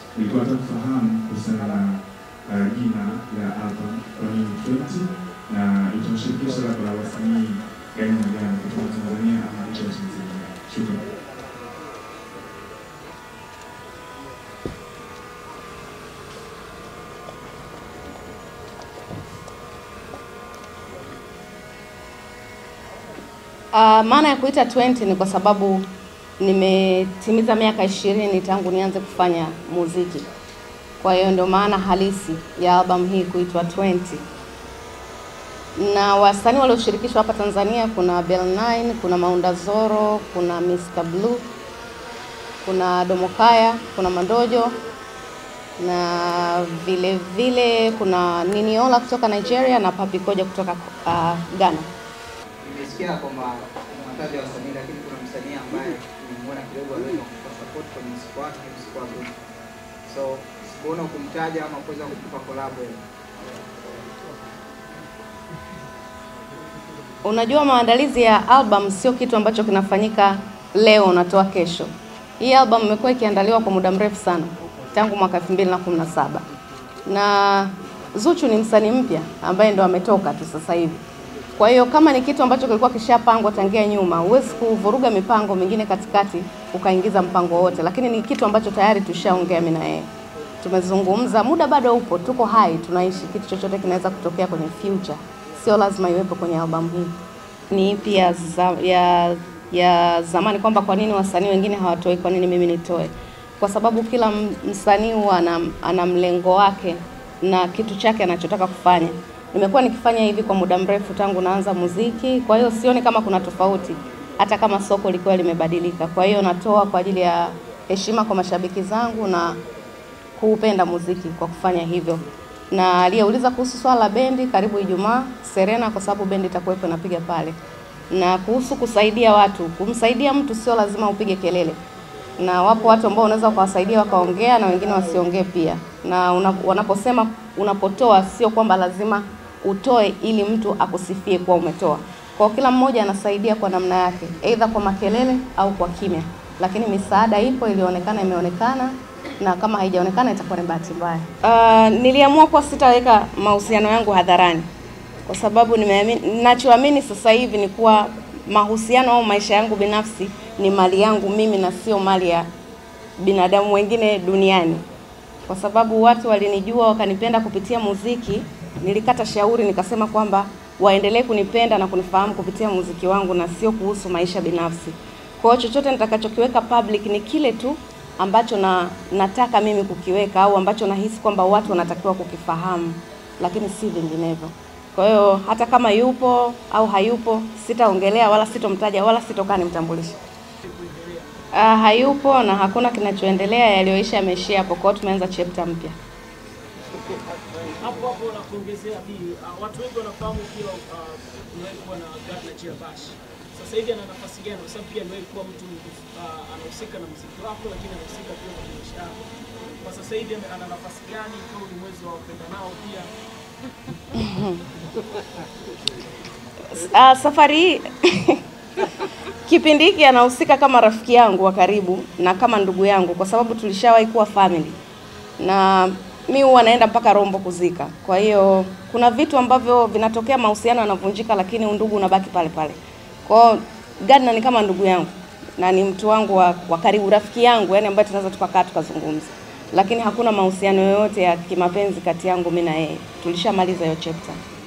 nilikuwa nataka kufahamu kuhusiana na uh, jina la album kwa nini 20 na itamshirikisha labda wasanii gani na gani kutoka Tanzania ama nje ya Tanzania. Shukrani. Uh, maana ya kuita 20 ni kwa sababu nimetimiza miaka ishirini tangu nianze kufanya muziki. Kwa hiyo ndio maana halisi ya albamu hii kuitwa 20. Na wasanii walioshirikishwa hapa Tanzania kuna Bell9, kuna Maunda Zoro, kuna Mr Blue, kuna Domokaya, kuna Mandojo na vile vile kuna Niniola kutoka Nigeria na Papi Koja kutoka uh, Ghana. Nimesikia kwamba unataja wasanii, lakini kuna msanii ambaye nimemuona kidogo anaweza kukupa support kwenye muziki wake, muziki wa group. So sikuona kumtaja ama kuweza kukupa collab wewe. Unajua, maandalizi ya album sio kitu ambacho kinafanyika leo unatoa kesho. Hii album imekuwa ikiandaliwa kwa muda mrefu sana tangu mwaka 2017 na Zuchu ni msanii mpya ambaye ndo ametoka tu sasa hivi. Kwa hiyo kama ni kitu ambacho kilikuwa kishapangwa tangia nyuma, huwezi kuvuruga mipango mingine katikati ukaingiza mpango wote, lakini ni kitu ambacho tayari tushaongea mimi na yeye, tumezungumza, muda bado upo, tuko hai, tunaishi. Kitu chochote kinaweza kutokea kwenye future, sio lazima iwepo kwenye albamu hii. Ni ipi ya, za, ya, ya zamani kwamba kwa nini wasanii wengine hawatoi, kwa nini mimi nitoe? Kwa sababu kila m- msanii huwa ana, ana mlengo wake na kitu chake anachotaka kufanya. Nimekuwa nikifanya hivi kwa muda mrefu tangu naanza muziki, kwa hiyo sioni kama kuna tofauti, hata kama soko likiwa limebadilika. Kwa hiyo natoa kwa ajili ya heshima kwa mashabiki zangu na kuupenda muziki kwa kufanya hivyo. Na aliyeuliza kuhusu swala la bendi, karibu Ijumaa Serena, kwa sababu bendi itakuwepo inapiga pale. Na kuhusu kusaidia watu, kumsaidia mtu sio lazima upige kelele, na wapo watu ambao unaweza ukawasaidia wakaongea na wengine wasiongee pia. Na una, wanaposema unapotoa, sio kwamba lazima utoe ili mtu akusifie kuwa umetoa. Kwa hiyo kila mmoja anasaidia kwa namna yake, aidha kwa makelele au kwa kimya, lakini misaada ipo, ilionekana imeonekana, na kama haijaonekana itakuwa ni bahati mbaya. Uh, niliamua kuwa sitaweka mahusiano yangu hadharani kwa sababu nimeamini, ninachoamini sasa hivi ni kuwa mahusiano au maisha yangu binafsi ni mali yangu mimi na sio mali ya binadamu wengine duniani. Kwa sababu watu walinijua wakanipenda kupitia muziki, nilikata shauri nikasema kwamba waendelee kunipenda na kunifahamu kupitia muziki wangu na sio kuhusu maisha binafsi. Kwa hiyo chochote nitakachokiweka public ni kile tu ambacho na nataka mimi kukiweka au ambacho nahisi kwamba watu wanatakiwa kukifahamu, lakini si vinginevyo. Kwa hiyo hata kama yupo au hayupo, sitaongelea wala sitomtaja wala sitokaa nimtambulishe. Uh, hayupo na hakuna kinachoendelea, yaliyoisha yameishia hapo. Kwa hiyo tumeanza chapter mpya. hapo hapo na kuongezea hii uh, watu wengi wanafahamu pia uh, uliwahi kuwa na Gardner Chiabash. Sasa hivi ana nafasi gani? Kwa sababu pia aliwahi kuwa mtu uh, anahusika na muziki wako, lakini anahusika pia na maisha yako. Kwa sasa hivi ame- ana nafasi gani? Kama ni mwezi wa upenda nao pia Uh, safari hii kipindi hiki anahusika kama rafiki yangu wa karibu na kama ndugu yangu, kwa sababu tulishawahi kuwa family, na mi huwa naenda mpaka Rombo kuzika. Kwa hiyo kuna vitu ambavyo vinatokea, mahusiano yanavunjika, lakini undugu unabaki pale pale. Kwa hiyo Gardner ni kama ndugu yangu na ni mtu wangu wa, wa karibu, rafiki yangu, yani ambaye tunaweza tukakaa tukazungumza, lakini hakuna mahusiano yoyote ya kimapenzi kati yangu mimi na yeye. Tulishamaliza hiyo chapter.